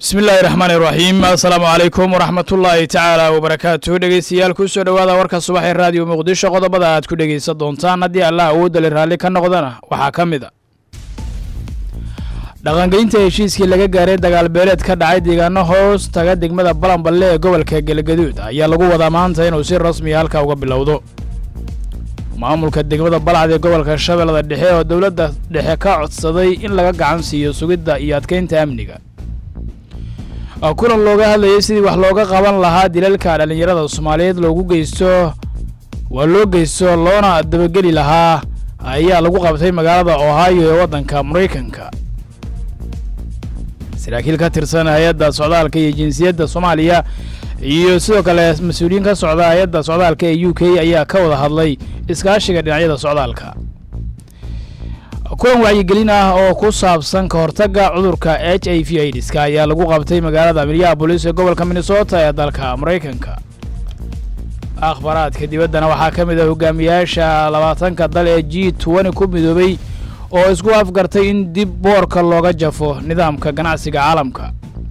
bismi illaahi raxmaan iraxiim assalaamu calaykum waraxmatullaahi tacaala wabarakaatu dhegeystayaal kusoo dhowaada warka subax ee raadiyo muqdisho qodobada aad ku dhegeysan doontaan haddii allah awoodali raalli ka noqdana waxaa ka mid a dhaqangelinta heshiiskii laga gaaray dagaalbeeleed ka dhacay deegaano hoos taga degmada balanballe ee gobolka galgaduud ayaa lagu wadaa maanta inuu si rasmiya halka uga bilowdo maamulka degmada balcad ee gobolka shabeellada dhexe oo dowladda dhexe ka codsaday in laga gacan siiyo sugidda iyo adkeynta amniga kulan looga hadlayay sidii wax looga qaban lahaa dilalka dhallinyarada soomaaliyeed loogu geysto waa loo geysto loona dabageli lahaa ayaa lagu qabtay magaalada ohio ee waddanka maraykanka saraakiil ka tirsan hay-adda socdaalka iyo jinsiyadda soomaaliya iyo sidoo kale mas-uuliyiin ka socda hay-adda socdaalka ee u k ayaa ka wada hadlay iskaashiga dhinacyada socdaalka kulan wacyigelin ah oo ku saabsan ka hortagga cudurka h i v aidiska ayaa lagu qabtay magaalada minneabolis ee gobolka minnesota ee dalka maraykanka akhbaraadka dibaddana waxaa ka mid ah hogaamiyaasha labaatanka dal ee g twenty ku midoobay oo isku afgartay in dib boorka looga jafo nidaamka ganacsiga caalamka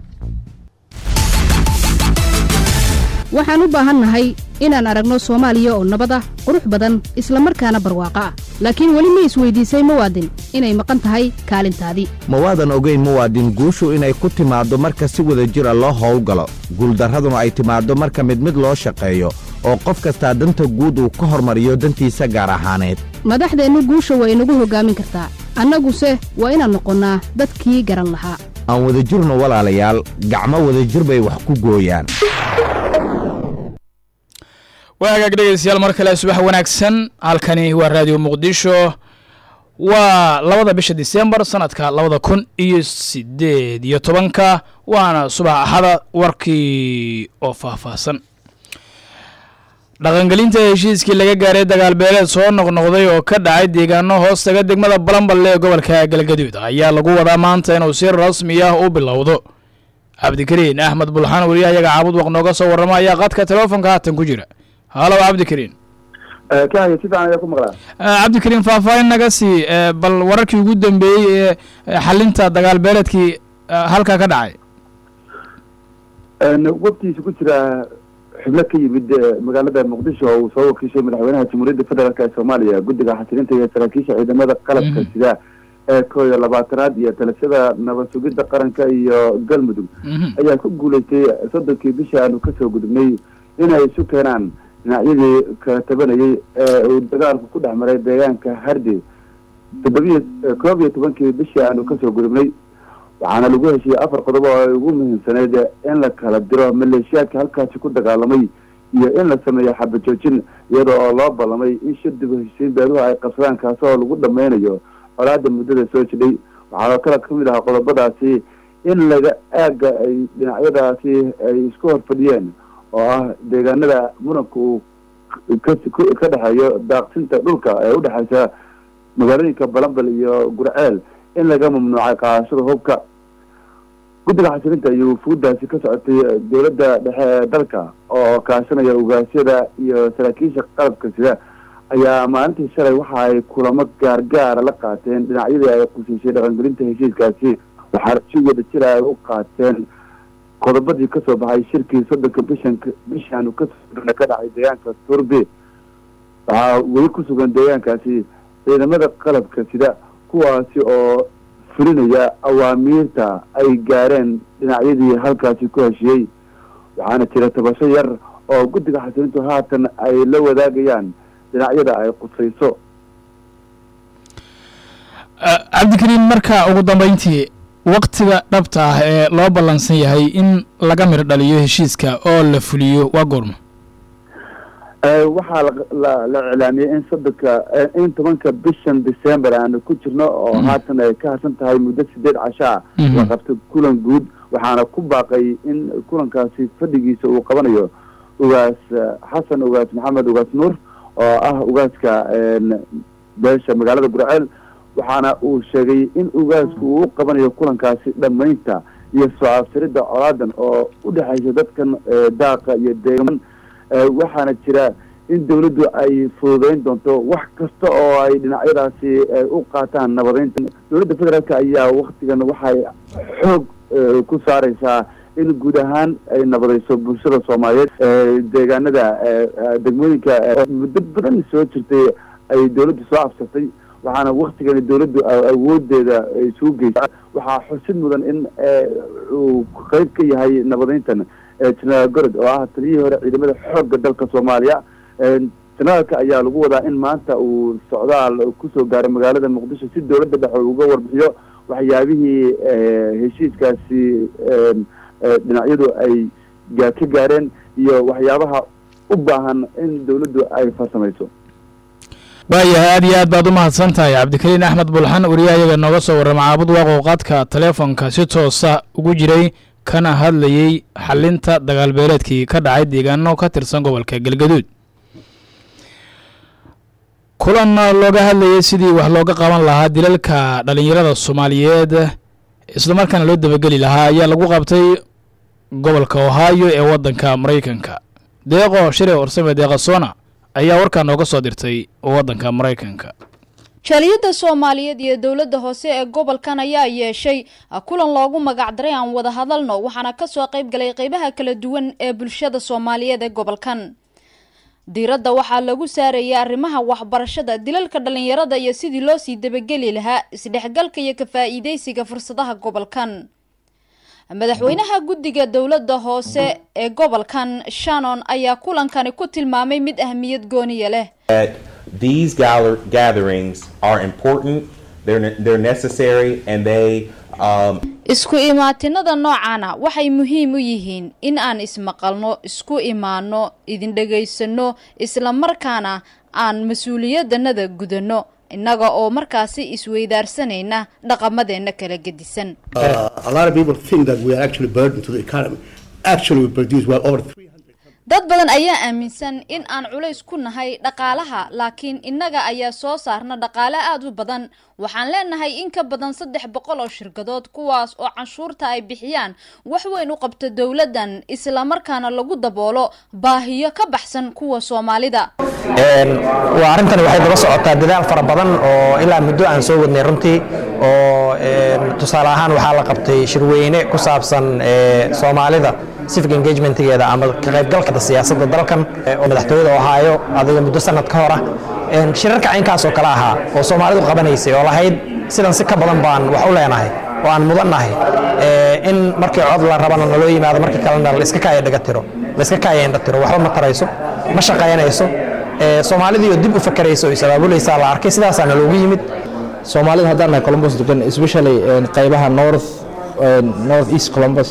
waxaan u baahannahay inaan aragno soomaaliya oo nabad ah qurux badan isla markaana barwaaqo ah laakiin weli ma isweydiisay muwaadin inay maqan tahay kaalintaadii ma waadan ogayn muwaadin guushu inay ku timaaddo marka si wada jira loo howlgalo guuldarraduna ay timaaddo marka mid mid loo shaqeeyo oo qof kastaa danta guud uu ka hormariyo dantiisa gaar ahaaneed madaxdeennu guusha waa inagu hoggaamin kartaa annaguse waa inaan noqonnaa dadkii garan lahaa aan wadajirno walaalayaal gacmo wadajir bay wax ku gooyaan waa hagaag dhegeystayaal mar kale subax wanaagsan halkani waa raadiyo muqdisho waa labada bisha disembar sanadka labada kun iyo sideed iyo tobanka waana subax axada warkii oo faahfaahsan dhaqangelinta heshiiskii laga gaaray dagaalbeeleed soo noqnoqday oo ka dhacay deegaano hoostaga degmada balanballe ee gobolka galgaduud ayaa lagu wadaa maanta inuu si rasmi ah u bilowdo cabdikariin axmed bulxaan weliya ayaga caabud waq nooga soo warrama ayaa qadka telefoonka haatan ku jira halow cabdikariin kahaya si fiican ayaa ku maqlaa cabdikariin faahfaahin naga sii bal wararkii ugu dambeeyey ee xalinta dagaalbeeleedkii halkaa ka dhacay waftiisa ku jira xubno ka yimid magaalada muqdisho oo uu soo wakiishay madaxweynaha jamhuuriyadda federaalk ee soomaaliya guddiga xasilinta iyo saraakiisha ciidamada qalabka sida ee koo iyo labaatanaad iyo talashada nabad sugidda qaranka iyo galmudug ayaa ku guuleystay soddonkii bishii aanu kasoo gudubnay inay isu keenaan dhinacyadii kala tabanayay ee uu dagaalku ku dhex maray deegaanka hardi toddobiyo koob iyo tobankii bishii aanu kasoo gudubnay waxaana lagu heshiiyey afar qodob oo ay ugu muhiimsaneyd in la kala diro maleeshiyaadka halkaasi ku dagaalamay iyo in la sameeyo xabajoojin iyada oo loo ballamay in shir dib u heshiisiin beeruhu ay qabsadaan kaasi oo lagu dhameynayo colaada muddada soo jidhay waxaana kale ka mid ahaa qodobadaasi in laga aaga ay dhinacyadaasi ay isku hor fadhiyeen oo ah deegaanada muranka uu ka dhexeeyo daaqsinta dhulka ee udhexeysa magaalooyinka balambal iyo gurceel in laga mamnuucay qaadashada hubka guddiga xasilinta iyo wufuuddaasi ka socotay dowladda dhexe ee dalka oo kaashanaya ugaasyada iyo saraakiisha qalabka sida ayaa maalintii shalay waxa ay kulamo gaargaara la qaateen dhinacyadii ay qusiisay dhaqangelinta heshiiskaasi waxaana si wada jira ay u qaateen qodobadii kasoo baxay shirkii soddonka bishan bishaanu kasoo ka dhacay deegaanka turbe waxaa weli ku sugan deegaankaasi ciidamada qalabka sida kuwaasi oo fulinaya awaamiirta ay gaareen dhinacyadii halkaasi ku heshiyey waxaana jira tabasho yar oo guddiga xasilintu haatan ay la wadaagayaan dhinacyada ay qusayso cabdikariin marka ugu dambeyntii waktiga dhabta ah ee loo ballansan yahay in laga mir dhaliyo heshiiska oo la fuliyo waa goorma waxaa la iclaamiyey in soddonka in tobanka bishan december aanu ku jirno oo haatan ay ka harsan tahay muddo sideed cashaa la qabto kulan guud waxaana ku baaqay in kulankaasi fadhigiisa uu qabanayo ugaas xasan ugaas maxamed ugaas nuur oo ah ugaaska beesha magaalada gurceel waxaana uu sheegay in ugaasku uu u qabanayo kulankaasi dhammaynta iyo soo absiridda colaadan oo u dhexaysa dadkan daaqa iyo deegaman waxaana jira in dawladdu ay fududeyn doonto wax kasta oo ay dhinacyadaasi u qaataan nabadeynta dowladda federaalk ayaa waktigan waxay xoog ku saareysaa in guud ahaan ay nabadayso bulshada soomaaliyeed deegaanada degmooyinka muddo badan soo jirtay ay dawladdu soo afsatay waxaana waktigani dawladdu awoodeeda isugu geysa waxaa xusid mudan in uu qeyb ka yahay nabadeyntan jenaraal gorod oo ah taliyihii hore ciidamada xoogga dalka soomaaliya jenaraalka ayaa lagu wadaa in maanta uu socdaal kusoo gaaray magaalada muqdisho si dawladda dhexe uga warbixiyo waxyaabihii heshiiskaasi dhinacyadu ay ka gaareen iyo waxyaabaha u baahan in dawladdu ay farsamayso waayahay aad iyo aad baad u mahadsan tahay cabdikariin axmed bulxan wariyaha iyaga nooga soo warrama caabud waaqow qaadka taleefonka si toosa ugu jiray kana hadlayey xalinta dagaalbeeleedkii ka dhacay deegaano ka tirsan gobolka galgaduud kulan looga hadlayay sidii wax looga qaban lahaa dilalka dhalinyarada soomaaliyeed islamarkaana loo dabageli lahaa ayaa lagu qabtay gobolka ohio ee waddanka maraykanka deeqo shire orsame deeqasona ayaa warkaa nooga soo dirtay waddanka maraykanka jaaliyadda soomaaliyeed iyo dowladda hoose ee gobolkan ayaa yeeshay kulan loogu magacdaray aan wada hadalno waxaana kasoo qayb galay qeybaha kala duwan ee bulshada soomaaliyeed ee gobolkan diiradda waxaa lagu saarayay arrimaha waxbarashada dilalka dhalinyarada iyo sidii loo sii dabageli lahaa isdhexgalka iyo ka-faa-iideysiga fursadaha gobolkan madaxweynaha guddiga dowladda hoose ee gobolkan shannon ayaa kulankani ku tilmaamay mid ahmiyad gooniya leh these gatherings are important they're, they're necessary and they um, isku imaatinada noocaana waxay muhiim u yihiin in aan ismaqalno isku imaano idin dhegaysano islamarkaana aan mas-uuliyadanada gudanno innaga oo markaasi isweydaarsanayna dhaqamadeenna kala gedisan dad badan ayaa aaminsan in aan culays ku nahay dhaqaalaha laakiin innaga ayaa soo saarna dhaqaale aada u badan waxaan leenahay in ka badan saddex boqol oo shirkadood kuwaas oo canshuurta ay bixiyaan wax weyn u qabta dowladdan islamarkaana lagu daboolo baahiyo ka baxsan kuwa soomaalida waa arrintan waxay daba socotaa dadaal fara badan oo ilaa muddo aan soo wadnay runtii oo tusaale ahaan waxaa la qabtay shirweyne ku saabsan soomaalida civic engagementgeeda ama ka qaybgalka siyaasadda dalkan oo madaxtooyada ohaayo adiga muddo sanad ka hor ah shirarka caynkaas oo kale ahaa oo soomaalidu qabanaysay oo lahayd sidan si ka badan baan wax u leenahay oo aan mudannahay in markii cod la rabana naloo yimaado markii kalena laiska kaaya dhagatiro laiska kaaya indhatiro waxba ma tarayso ma shaqaynayso soomaalidii oo dib u fakaraysa oo is-abaabulaysaa la arkay sidaasaa naloogu yimid soomaalida haddaan nahay columbus degan especially qaybaha north north east columbus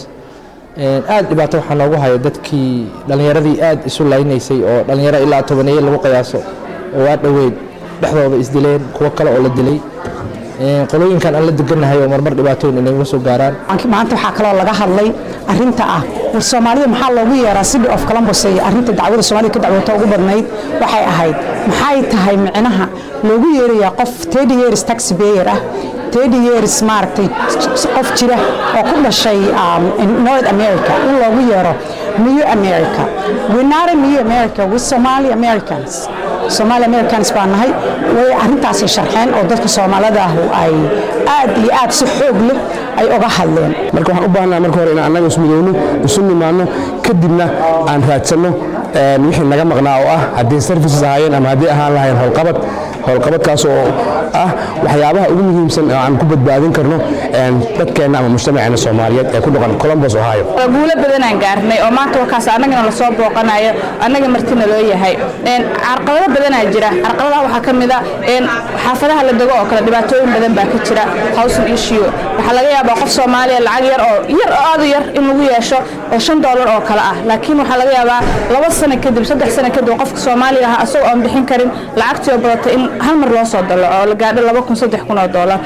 aad dhibaato waxaa noogu haya dadkii dhallinyaradii aad isu laynaysay oo dhallinyaro ilaa tobaneeye lagu qiyaaso oo waa dhoweyd dhexdooda isdileen kuwo kale oo la dilay qolooyinkan aan la degannahay oo marmar dhibaatooyin inaguma soo gaaraan maanta waxaa kaloo laga hadlay arinta ah war soomaalida maxaa loogu yeeraa city of columbus ee arinta dacwada soomaalida ka dacwata ugu badnayd waxay ahayd maxay tahay micnaha loogu yeerayaa qof thirty years tax payer ah thirty years maaragtay qof jira oo ku dhashay north america in loogu yeero new america we're not a new america we're somali americans somali americans baa nahay way arrintaasay sharxeen oo dadka soomaalida ah ay aad iyo aad si xoog leh ay uga hadleen marka waxaan u baahnaa marka hore inaan annaga ismidowno isu nimaanno kadibna aan raadsanno wixii naga maqnaa oo ah haddii services ahaayeen ama haddii ahaan lahayn howlqabad howlqabadkaas oo ah waxyaabaha ugu muhiimsan oo aan ku badbaadin karno dadkeenna ama mujtamaceena soomaaliyeed ee ku dhaqan columbus ohio guulo badanaan gaarnay oo maanta warkaas annagana lasoo booqanayo annaga martina loo yahay carqalado badanaa jira carqaladaha waxaa ka mid a xaafadaha la dego oo kale dhibaatooyin badan baa ka jira housing issue waxaa laga yaabaa qof soomaaliya lacag yar oo yar oo aad u yar in lagu yeesho oo shan doolar oo kale ah laakiin waxaa laga yaabaa laba sano kadib saddex sano kadib qofka soomaaliga ah asagoo aan bixin karin lacagtii oo badatay in hal mar loo soo dalo oo la gaadho laba kun saddex kun oo doolar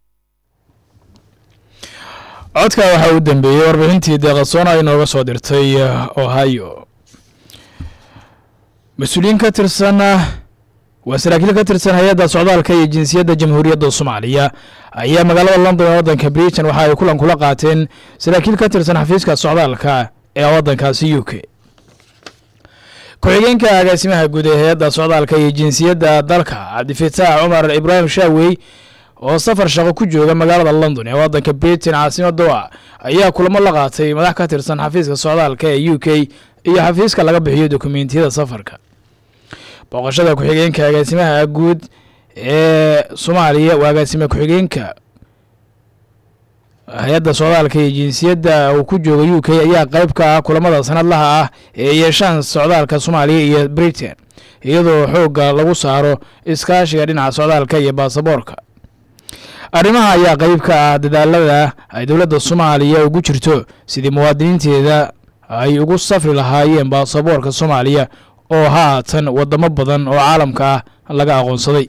codka waxaa u dambeeyey warbixintii deeqasoona ay nooga soo dirtay ohio mas-uuliyiin ka tirsan waa saraakiil ka tirsan hay-adda socdaalka iyo jinsiyadda jamhuuriyadda soomaaliya ayaa magaalada london ee waddanka britain waxa ay kulan kula qaateen saraakiil ka tirsan xafiiska socdaalka ee waddankaasi u k ku-xigeenka agaasimaha guud ee hay-adda socdaalka iyo jinsiyadda dalka cabdifitaax cumar ibraahim shaawey oo safar shaqo ku jooga magaalada london ee waddanka britain caasimada u ah ayaa kulamo la qaatay madax ka tirsan xafiiska socdaalka ee u k iyo xafiiska laga bixiyo dokumentiyada safarka booqashada ku-xigeenka agaasimaha guud ee soomaaliya waa agaasime ku-xigeenka hay-adda socdaalka iyo jinsiyadda uu ku jooga u k ayaa qayb ka ah kulamada sanadlaha ah ee yeeshaan socdaalka soomaaliya iyo britain iyadoo xoogga lagu saaro iskaashiga dhinaca socdaalka iyo baasaboorka arrimaha ayaa qayb ka ah dadaalada ay dowladda soomaaliya ugu jirto sidii muwaadiniinteeda ay ugu safri lahaayeen baasaboorka soomaaliya oo haatan wadamo badan oo caalamka ah laga aqoonsaday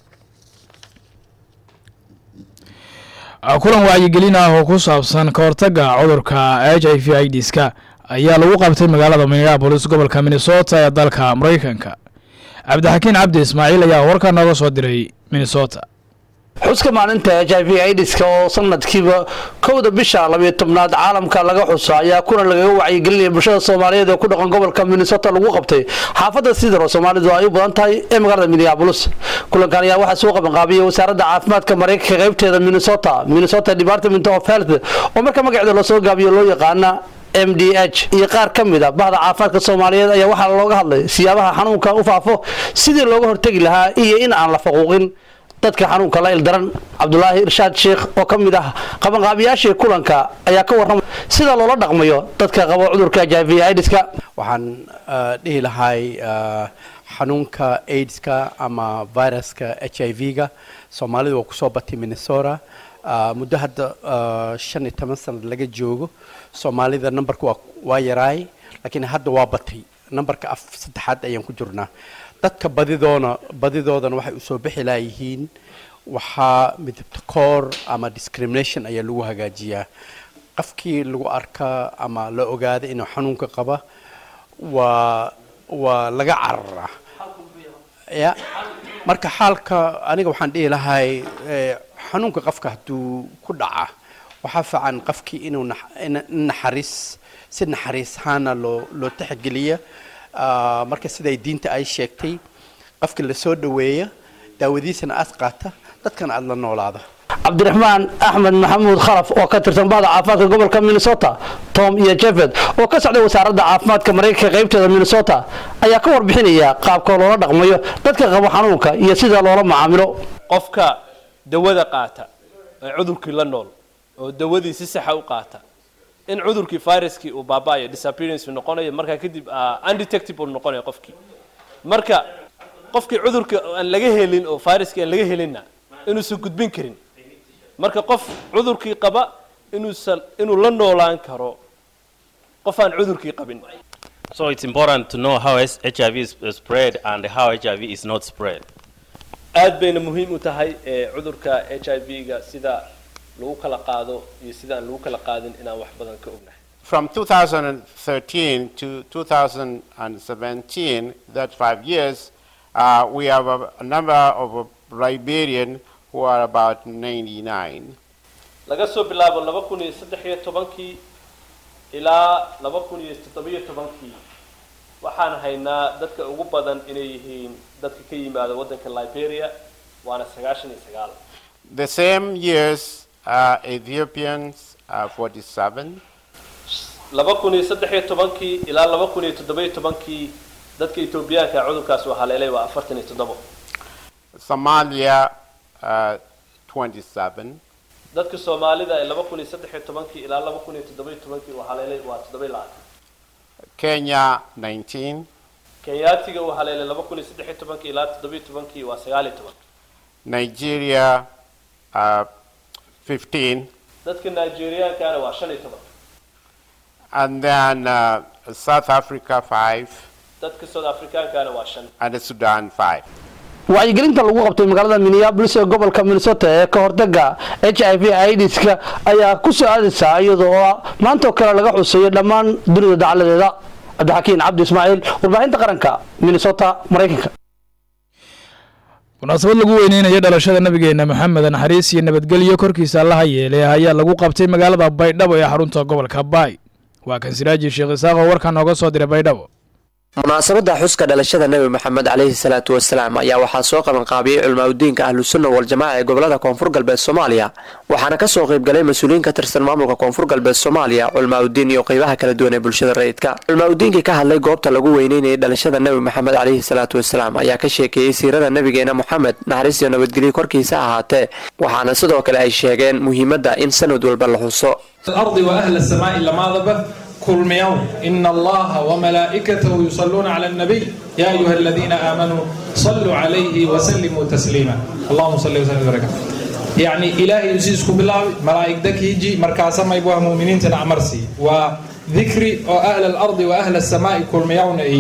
kulan wacyigelin ah oo ku saabsan ka hortagga cudurka h i v idska ayaa lagu qabtay magaalada minneabolis gobolka minnesota ee dalka maraykanka cabdixakiin cabdi ismaaciil ayaa warkaa nooga soo diray minnesota xuska maalinta h i v idiska oo sanadkiiba kowda bisha labiyo tobnaad caalamka laga xuso ayaa kulan lagaga wacyigelinaya bulshada soomaaliyeed ee ku dhaqan gobolka minnesota lagu qabtay xaafadda sidaro soomaalidu ay u badan tahay ee magaalada minneabolis kulankan ayaa waxaa soo qabanqaabiyey wasaaradda caafimaadka maraykanka qaybteeda minnesota minnesota department of health oo marka magaceeda lasoo gaabiyo loo yaqaana m d h iyo qaar ka mid a bahda caafimaadka soomaaliyeed ayaa waxaa looga hadlay siyaabaha xanuunka u faafo sidii looga hortegi lahaa iyo in aan la faquuqin dadka xanuunka la ildaran cabdulaahi irshaad sheekh oo ka mid ah qabanqaabiyaashii kulanka ayaa ka warramay sida loola dhaqmayo dadka qaba cudurka h i v idska waxaan dhihi lahay xanuunka aidska ama viruska h i v-ga soomaalidu waa kusoo batay minnesota muddo hadda shan iyo toban sanad laga joogo soomaalida numberka waa yaraay laakiin hadda waa batay numberka af saddexaad ayaan ku jirnaa dadka badidoona badidoodana waxay usoo bixi laayihiin waxaa midabta koor ama discrimination ayaa lagu hagaajiyaa qofkii lagu arkaa ama la ogaada inuu xanuunka qaba waa waa laga cararaa ya marka xaalka aniga waxaan dhihi lahay xanuunka qofka hadduu ku dhaca waxaa fiican qofkii inuu naxariis si naxariis ahaana loo loo taxgeliya marka siday diinta ay sheegtay qofka lasoo dhaweeya daawadiisana aad qaata dadkana aada la noolaada cabdiraxmaan axmed maxamuud khalaf oo ka tirsan bahda caafimaadka gobolka minnesota tom iyo jefed oo ka socday wasaaradda caafimaadka maraykanka qaybteeda minnesota ayaa ka warbixinaya qaabka loola dhaqmayo dadka qaba xanuunka iyo sida loola macaamilo qofka dawada qaata ee cudurkii la nool oo dawadii si saxa u qaata in cudurkii viruskii uu baaba'ayo disappearance noqonayo markaa kadib undetectable noqonayo qofkii marka qofkii cudurka aan laga helin oo viruskii aan laga helinna inuusan gudbin karin marka qof cudurkii qaba inuusan inuu la noolaan karo qof aan cudurkii qabin So it's important to know how S- HIV is uh, spread and how HIV is not spread. aad bayna muhiim u tahay ee cudurka h i v-ga sida lagu kala qaado iyo sida aan lagu kala qaadin inaan wax badan ka ognahay From 2013 to 2017, that five years, uh, we have a, a number of Liberian who are about 99. laga soo bilaabo laba kun iyo saddex iyo tobankii ilaa laba kun iyo toddobiyo tobankii waxaan haynaa dadka ugu badan inay yihiin dadka ka yimaada waddanka liberia waana sagaashan iyo sagaal The same years, uh, Ethiopians are 47. laba kun iyo saddex iyo tobankii ilaa laba kun iyo toddobiyo tobankii dadka etoobiyaanka cudurkaas uu haleelay waa afartan iyo toddobo Somalia, uh, 27. dadka soomaalida ee laba kun iyo saddex iyo tobankii ilaa laba kun iyo toddobiyo tobankii uu haleelay waa toddobiyo labaatan Kenya, 19. kenyaatiga uu haleelay laba kun iyo saddex iyo tobankii ilaa toddobiyo tobankii waa sagaal iyo toban Nigeria, uh, 15. dadka nigeriaankana waa shan iyo toban And then uh, South Africa, 5. dadka south africaankana waa shan And Sudan, 5. wacyigelinta lagu qabtay magaalada minneapolis ee gobolka minnesota ee ka hortaga h i v idska ayaa ku soo aadaysaa iyadoo oo maantoo kale laga xuseeyo dhammaan dunida dacaladeeda cabdixakiin cabdi ismaaciil warbaahinta qaranka minnesota maraykanka munaasabad lagu weyneynayo dhalashada nabigeena maxamed naxariis iyo nabadgelyo korkiisa allaha yeelay ayaa lagu qabtay magaalada baydhabo ee xarunta gobolka baay waa kan siraaji sheekh isaaq oo warkaa nooga soo diray baydhabo munaasabadda xuska dhalashada nebi maxamed caleyhi salaatu wasalaam ayaa waxaa soo qabanqaabiyey culimaadudiinka ahlusunna waljamaaca ee gobolada koonfur galbeed soomaaliya waxaana kasoo qaybgalay mas-uuliyiin ka tirsan maamulka koonfur galbeed soomaaliya culimaadudiin iyo qeybaha kala duwan ee bulshada rayidka culimaadudiinkii ka hadlay goobta lagu weyneynayay dhalashada nebi maxamed caleyhi salaatu wasalaam ayaa ka sheekeeyey siirada nebigeena moxamed naxariis iyo nabadgelyo korkiisa ahaatee waxaana sidoo kale ay sheegeen muhiimadda in sanad walba la xuso الأرض وأهل السماء لما ذبه كل يوم إن الله وملائكته يصلون على النبي يا أيها الذين آمنوا صلوا عليه وسلموا تسليما اللهم صل وسلم وبارك يعني إلهي يسيسكم بالله ملائك دك يجي مركاسا ما يبوها مؤمنين تنعمرسي وذكري أهل الأرض وأهل السماء كل يوم إيه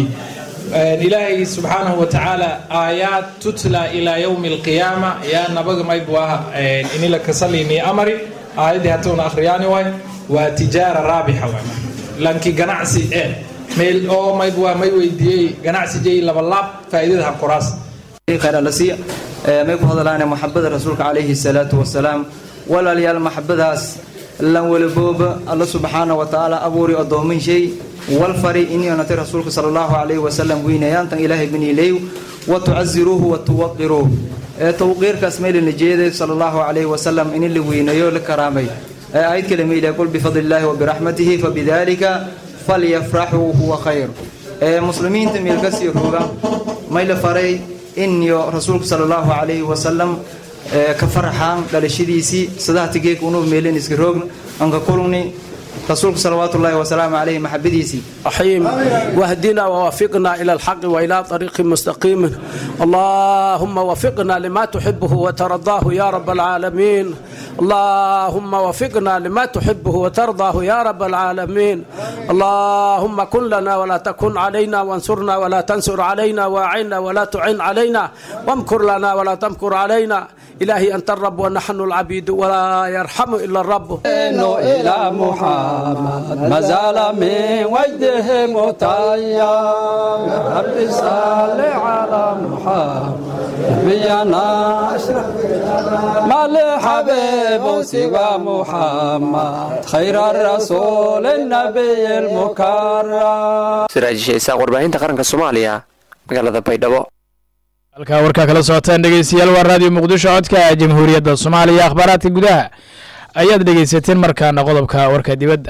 إلهي سبحانه وتعالى آيات تتلى إلى يوم القيامة يا نبغ ما يبوها إني لك صلي إني أمري آياتي هاتون أخرياني واي وتجارة رابحة واي لانكي ganacsi eh meel oo mayd waa may weydiiyey ganacsi jay laba laab faa'iidada kuraas khayr alla siiya may ku hadalaana maxabada rasuulka calayhi salaatu wasalaam walaalayaal maxabadaas lan walabooba alla subxaana wa tacaala abuuri addoomin shay wal fari inionatay rasuulka sala allahu calayhi wasalam weynayaantan ilaahay baniileew wa tucaziruuhu wa tuwaqiruuh ee tawqiirkaas maylana jeeday sala allahu calayhi wasalam in la weynayo la karaamay آيات كلمة يقول بفضل الله وبرحمته فبذلك فليفرحوا هو خير مسلمين تميل كسي روغا ما فري إن رسولك صلى الله عليه وسلم كفرحان للشديسي صداه تجيك ونوب ميلين اسكروغن أنك كلوني رسولك صلوات الله وسلام عليه محبديسي رحيم واهدنا ووفقنا إلى الحق وإلى طريق مستقيم اللهم وفقنا لما تحبه وترضاه يا رب العالمين اللهم وفقنا لما تحبه وترضاه يا رب العالمين اللهم كن لنا ولا تكن علينا وانصرنا ولا تنصر علينا واعنا ولا تعن علينا وامكر لنا ولا تمكر علينا إلهي أنت الرب ونحن العبيد ولا يرحم إلا الرب إلى محمد ما زال من وجده متيا رب صل على محمد نبينا ما لحبيب سوى محمد خير الرسول النبي المكرم siraaj sheesaa warbaahinta qaranka soomaaliya magaalada baydhabo halkaa warkaa kala socotaan dhegeystayaal waa raadiyo muqdisho codka jamhuuriyadda soomaaliya akhbaaraadka gudaha ayaad dhegeysateen markaana qodobka warka dibadda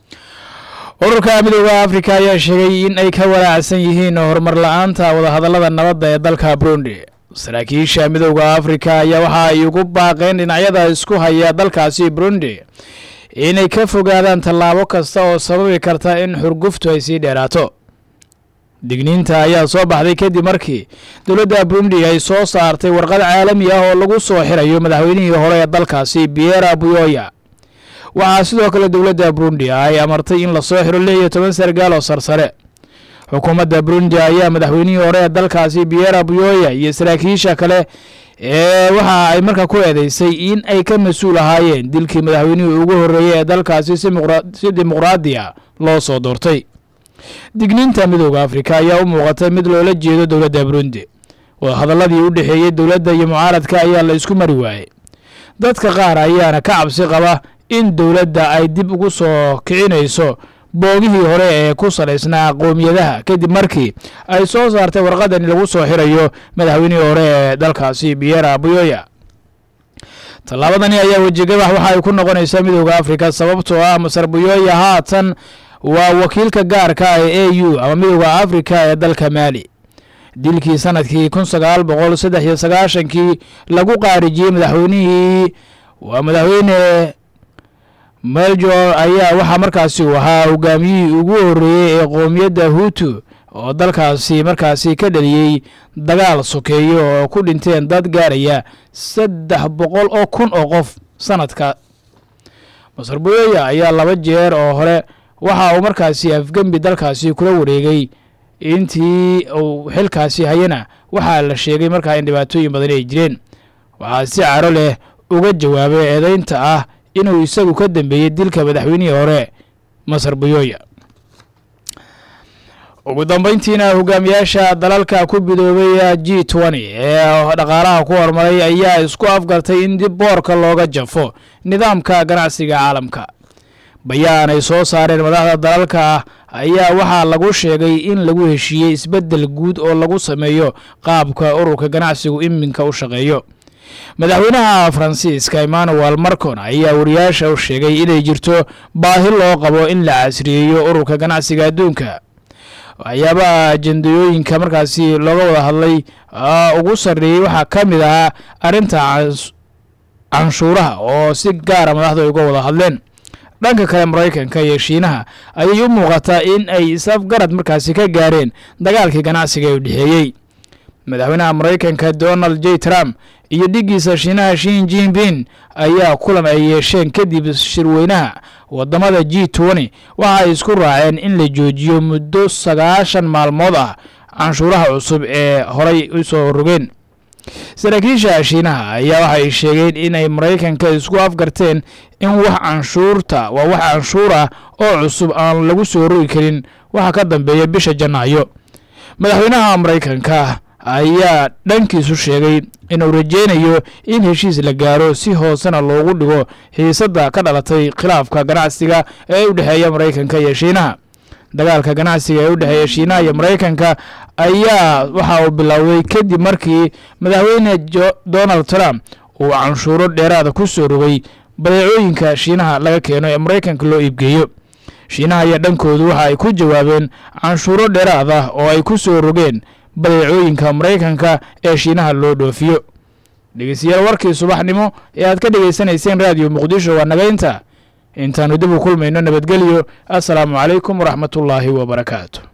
ururka midooda afrika ayaa sheegay in ay ka walaacsan yihiin horumar la-aanta wadahadallada nabadda ee dalka burundi saraakiisha midooda afrika ayaa waxa ay ugu baaqeen dhinacyada isku haya dalkaasi burundi inay ka fogaadaan tallaabo kasta oo sababi karta in xurguftu ay sii dheeraato digniinta ayaa soo baxday kadib markii dowladda burundi ay soo saartay warqad caalami ah oo lagu soo xirayo madaxweynihii hore ee dalkaasi biera buyoya waxaa sidoo kale dowladda burundi ay amartay in lasoo xiro lix iyo toban sargaal oo sarsare xukuumadda burundi ayaa madaxweynihii hore ee dalkaasi biera buyoya iyo saraakiisha kale ee waxa ay markaa ku eedeysay in ay ka mas-uul ahaayeen dilkii madaxweynihii ugu horreeyey ee dalkaasi si dimuqraadiya loo soo doortay digniinta midooda afrika ayaa u muuqatay mid loola jeedo dowladda burundi wadahadaladii u dhexeeyey dowladda iyo mucaaradka ayaa la isku mari waayey dadka qaar ayaana ka cabsi qaba in dowladda ay dib ugu soo kicinayso boogihii hore ee ku salaysnaa qoomiyadaha kadib markii ay soo saartay warqadani lagu soo xirayo madaxweynihii hore ee dalkaasi biera buyoya tallaabadani ayaa wejigabax waxa ay ku noqonaysaa midooda afrika sababtoo ah masar buyoya haatan waa wakiilka gaarka ah ee a u ama midooda afrika ee dalka maali dilkii sanadkii kun sagaal boqol saddex iyo sagaashankii lagu qaarijiyey madaxweynihii waa madaxweyne meljor ayaa waxaa markaasi uu ahaa hogaamiyihii ugu horreeyey ee qoomiyadda hutu oo dalkaasi markaasi ka dhaliyey dagaal sokeeyo oo ku dhinteen dad gaaraya saddex boqol oo kun oo qof sanadka masar buyoya ayaa laba jeer oo hore waxa uu markaasi afgembi dalkaasi kula wareegay intii uu xilkaasi hayana waxaa la sheegay markaa in dhibaatooyin badani ay jireen waxaa si caro leh uga jawaabay eedeynta ah inuu isagu ka dambeeyey dilka madaxweynihii hore masar buyoya ugu dambeyntiina hogaamiyaasha dalalka ku bidoobay g twenty ee dhaqaalaha ku horumaray ayaa isku afgartay in dib boorka looga jafo nidaamka ganacsiga caalamka bayaan ay soo saareen madaxda dalalka ayaa waxaa lagu sheegay in lagu heshiiyey isbeddel guud oo lagu sameeyo qaabka ururka ganacsigu iminka u shaqeeyo madaxweynaha faransiiska emmanuel marcon ayaa wariyaasha u sheegay inay jirto baahi loo qabo in la casriyeeyo ururka ganacsiga adduunka waxyaabaha ajendayooyinka markaasi looga wada hadlay ugu sarreeyey waxaa ka mid ahaa arrinta canshuuraha oo si gaara madaxdu ay uga wada hadleen dhanka kale maraykanka iyo shiinaha ayay u muuqataa in ay isafgarad markaasi ka gaareen dagaalkii ganacsiga ee u dhexeeyey madaxweynaha maraykanka donald j trump iyo dhiggiisa shiinaha shin jinping ayaa kulan ay yeesheen kadib shirweynaha wadamada g twenty waxa ay isku raaceen in la joojiyo muddo sagaashan maalmood ah canshuuraha cusub ee horay u soo rogeen saraakiisha shiinaha ayaa waxay sheegeen in ay maraykanka isku afgarteen in wax canshuurta waa wax canshuur ah oo cusub aan lagu soo rogi karin waxa ka dambeeya bisha janaayo madaxweynaha maraykanka ayaa dhankiisu sheegay inuu rajeynayo in heshiis la gaaro si hoosena loogu dhigo xiisadda ka dhalatay khilaafka ganacsiga ee u dhexeeya maraykanka iyo shiinaha dagaalka ganacsiga ee u dhexeeya shiinaha iyo maraykanka ayaa waxa uu bilowday kadib markii madaxweyne donald trump uu canshuuro dheeraada ku soo rogay badeecooyinka shiinaha laga keeno ee maraykanka loo iibgeeyo shiinaha ayaa dhankoodu waxa ay ku jawaabeen canshuuro dheeraad ah oo ay ku soo rogeen badeecooyinka maraykanka ee shiinaha loo dhoofiyo dhegeystayaal warkii subaxnimo ee aad ka dhegaysanayseen raadiyo muqdisho waa nagaynta intaannu dib u kulmayno nabadgelyo assalaamu calaykum waraxmatullaahi wabarakaatu